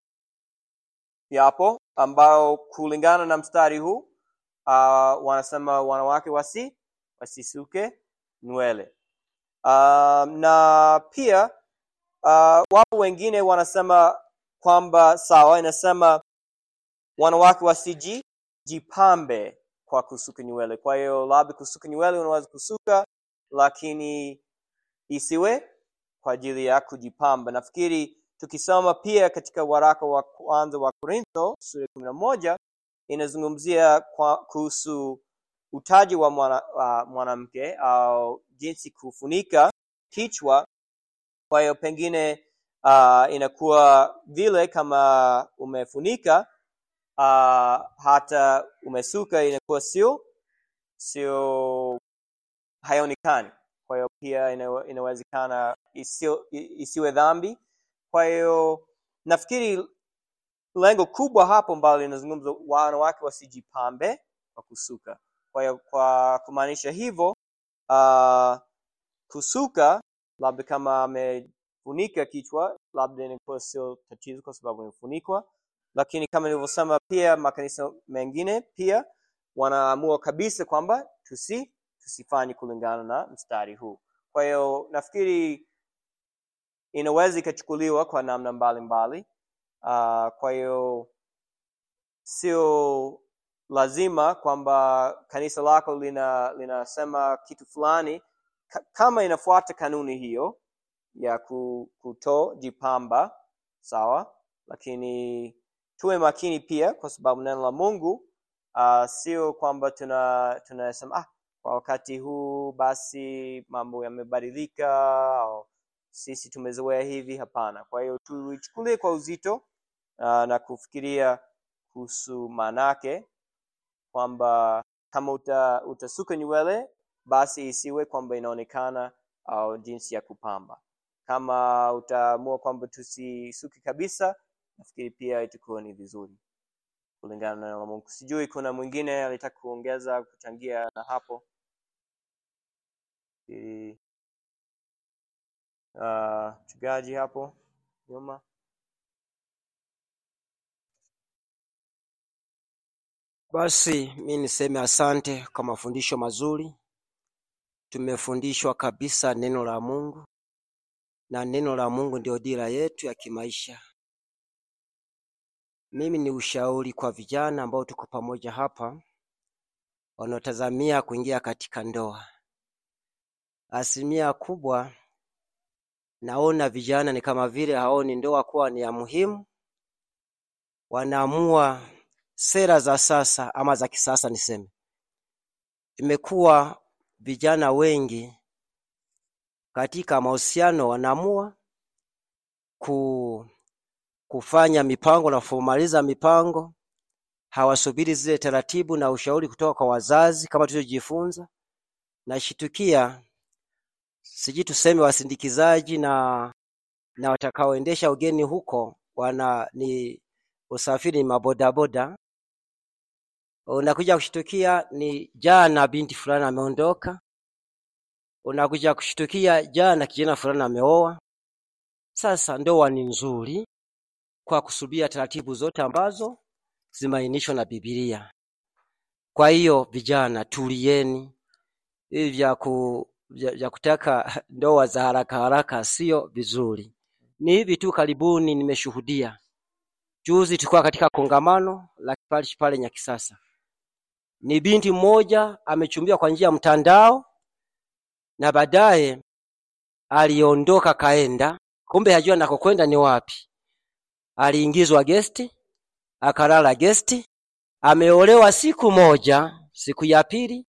yapo ambao kulingana na mstari huu uh, wanasema wanawake wasi wasisuke nywele uh, na pia uh, wapo wengine wanasema kwamba sawa inasema wanawake wasiji jipambe kwa kusuka nywele kwa hiyo labda kusuka nywele unaweza kusuka lakini isiwe kwa ajili ya kujipamba nafikiri tukisoma pia katika waraka wa kwanza wa korintho sura kumi na moja inazungumzia kwa- kuhusu utaji wa mwana- wa mwanamke au jinsi kufunika kichwa kwa hiyo pengine uh, inakuwa vile kama umefunika uh, hata umesuka inakuwa sio sio haionekani kwa hiyo pia ina- inawezekana isio, i- isiwe dhambi kwa hiyo nafikiri lengo kubwa hapo ambalo linazungumza wanawake wasijipambe kwa kusuka kwa hiyo kwa kumaanisha hivyo uh, kusuka labda kama amefunika kichwa labda inakuwa sio tatizo kwa sababu imefunikwa lakini kama nilivyosema pia makanisa mengine pia wanaamua kabisa kwamba tusi tusifanye kulingana na mstari huu kwa hiyo nafikiri inaweza ikachukuliwa kwa namna mbalimbali uh, kwa hiyo sio lazima kwamba kanisa lako lina linasema kitu fulani ka, kama inafuata kanuni hiyo ya ku- kutojipamba sawa lakini tuwe makini pia kwa sababu neno la mungu uh, sio kwamba tuna tunasema ah, kwa wakati huu basi mambo yamebadilika au sisi tumezoea hivi hapana kwa hiyo tuichukulie kwa uzito uh, na kufikiria kuhusu maanake kwamba kama uta, utasuka nywele basi isiwe kwamba inaonekana au jinsi ya kupamba kama utaamua kwamba tusisuki kabisa nafikiri pia itakuwa ni vizuri kulingana na neno la mungu sijui kuna mwingine alitaka kuongeza kuchangia na hapo Ili, uh, mchungaji hapo nyuma Basi mi niseme asante kwa mafundisho mazuri. Tumefundishwa kabisa neno la Mungu, na neno la Mungu ndio dira yetu ya kimaisha. Mimi ni ushauri kwa vijana ambao tuko pamoja hapa, wanaotazamia kuingia katika ndoa. Asilimia kubwa naona vijana ni kama vile haoni ndoa kuwa ni ya muhimu, wanaamua sera za sasa ama za kisasa niseme, imekuwa vijana wengi katika mahusiano wanaamua ku, kufanya mipango na kumaliza mipango, hawasubiri zile taratibu na ushauri kutoka kwa wazazi kama tulivyojifunza. Nashitukia sijui tuseme wasindikizaji na na watakaoendesha ugeni huko wana ni usafiri ni mabodaboda unakuja kushtukia ni jana binti fulani ameondoka, unakuja kushtukia jana kijana fulani ameoa. Sasa ndoa ni nzuri kwa kusubia taratibu zote ambazo zimeainishwa na Biblia. Kwa hiyo vijana, tulieni. Hivi vya, ku, vya, vya kutaka ndoa za haraka haraka sio vizuri. Ni hivi tu, karibuni nimeshuhudia juzi, tulikuwa katika kongamano la parish pale Nyakisasa ni binti mmoja amechumbiwa kwa njia ya mtandao na baadaye aliondoka kaenda, kumbe hajua nakokwenda ni wapi. Aliingizwa gesti, akalala gesti, ameolewa siku moja. Siku ya pili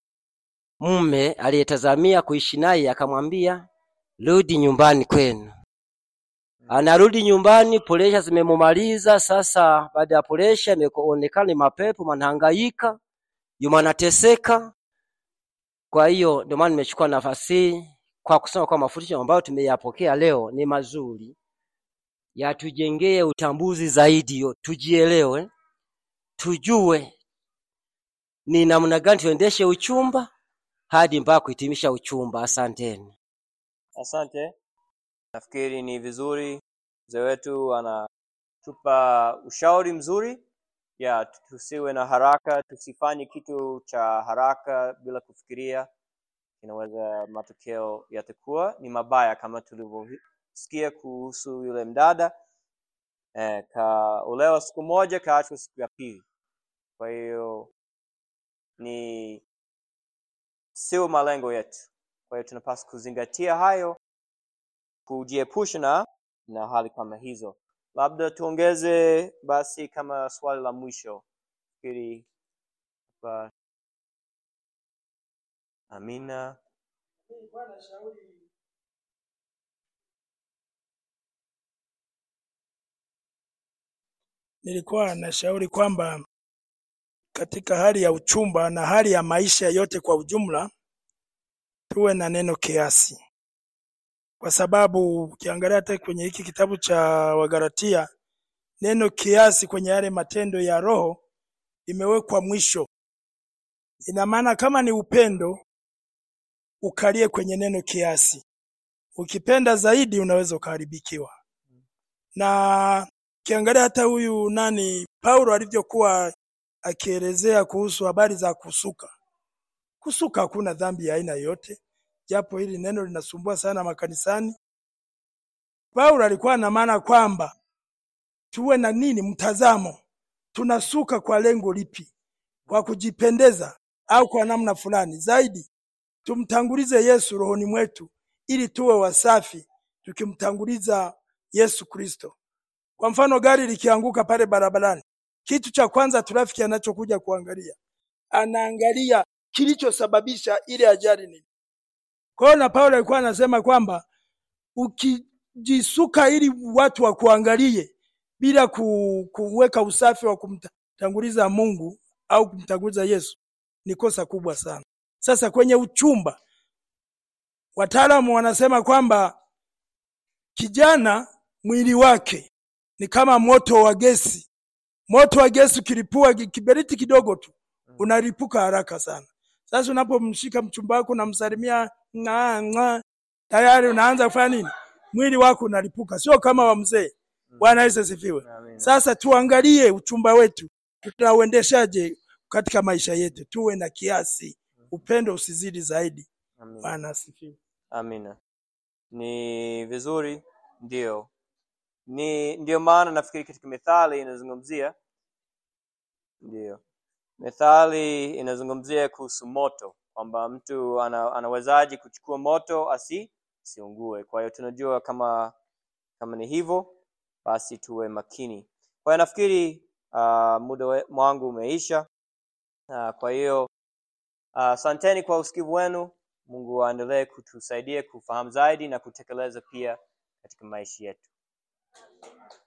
mume aliyetazamia kuishi naye akamwambia rudi nyumbani kwenu. Anarudi nyumbani, presha zimemumaliza. Sasa baada ya presha imeonekana ni mapepo, manahangaika yuma anateseka. Kwa hiyo ndio maana nimechukua nafasi hii kwa kusema kwa mafundisho ambayo tumeyapokea leo ni mazuri, yatujengee utambuzi zaidi, yo tujielewe, tujue ni namna gani tuendeshe uchumba hadi mpaka kuhitimisha uchumba. Asanteni. asante nafikiri ni vizuri mzee wetu anatupa ushauri mzuri ya tusiwe na haraka tusifanye kitu cha haraka bila kufikiria inaweza matokeo yatakuwa ni mabaya kama tulivyosikia kuhusu yule mdada eh, kaolewa siku moja kaachwa siku ya pili kwa hiyo ni sio malengo yetu kwa hiyo tunapaswa kuzingatia hayo kujiepusha na na hali kama hizo labda tuongeze basi kama swali la mwisho fikiri hapa amina nilikuwa nashauri kwamba katika hali ya uchumba na hali ya maisha yote kwa ujumla tuwe na neno kiasi, kwa sababu ukiangalia hata kwenye hiki kitabu cha Wagalatia neno kiasi kwenye yale matendo ya Roho imewekwa mwisho. Ina maana kama ni upendo, ukalie kwenye neno kiasi. Ukipenda zaidi, unaweza ukaharibikiwa. Na ukiangalia hata huyu nani Paulo alivyokuwa akielezea kuhusu habari za kusuka, kusuka hakuna dhambi ya aina yoyote, japo hili neno linasumbua sana makanisani. Paulo alikuwa na maana kwamba tuwe na nini, mtazamo, tunasuka kwa lengo lipi? Kwa kujipendeza au kwa namna fulani? Zaidi tumtangulize Yesu rohoni mwetu, ili tuwe wasafi, tukimtanguliza Yesu Kristo. Kwa mfano, gari likianguka pale barabarani, kitu cha kwanza trafiki anachokuja kuangalia, anaangalia kilichosababisha ile ajali nini. Kwa hiyo na Paulo alikuwa anasema kwamba ukijisuka ili watu wakuangalie bila ku, kuweka usafi wa kumtanguliza Mungu au kumtanguliza Yesu ni kosa kubwa sana. Sasa kwenye uchumba, wataalamu wanasema kwamba kijana mwili wake ni kama moto wa gesi. Moto wa gesi ukilipua ki- kiberiti kidogo tu unalipuka haraka sana. Sasa unapomshika mchumba wako unamsalimia ng'aa ng'aa, tayari unaanza kufanya nini? Mwili wako unalipuka, sio kama wa mzee. Bwana Yesu asifiwe. Amina. Sasa tuangalie uchumba wetu tutauendeshaje katika maisha yetu, tuwe na kiasi, upendo usizidi zaidi. Amina. Bwana asifiwe. Amina. Ni vizuri, ndio. Ni ndio maana nafikiri katika methali inazungumzia ndio. Methali inazungumzia kuhusu moto kwamba mtu ana, anawezaje kuchukua moto asi asiungue. Kwa hiyo tunajua kama kama ni hivyo basi tuwe makini. Kwa hiyo nafikiri uh, muda we- wangu umeisha. Uh, kwa hiyo asanteni kwa usikivu wenu. Mungu aendelee kutusaidia kufahamu zaidi na kutekeleza pia katika maisha yetu.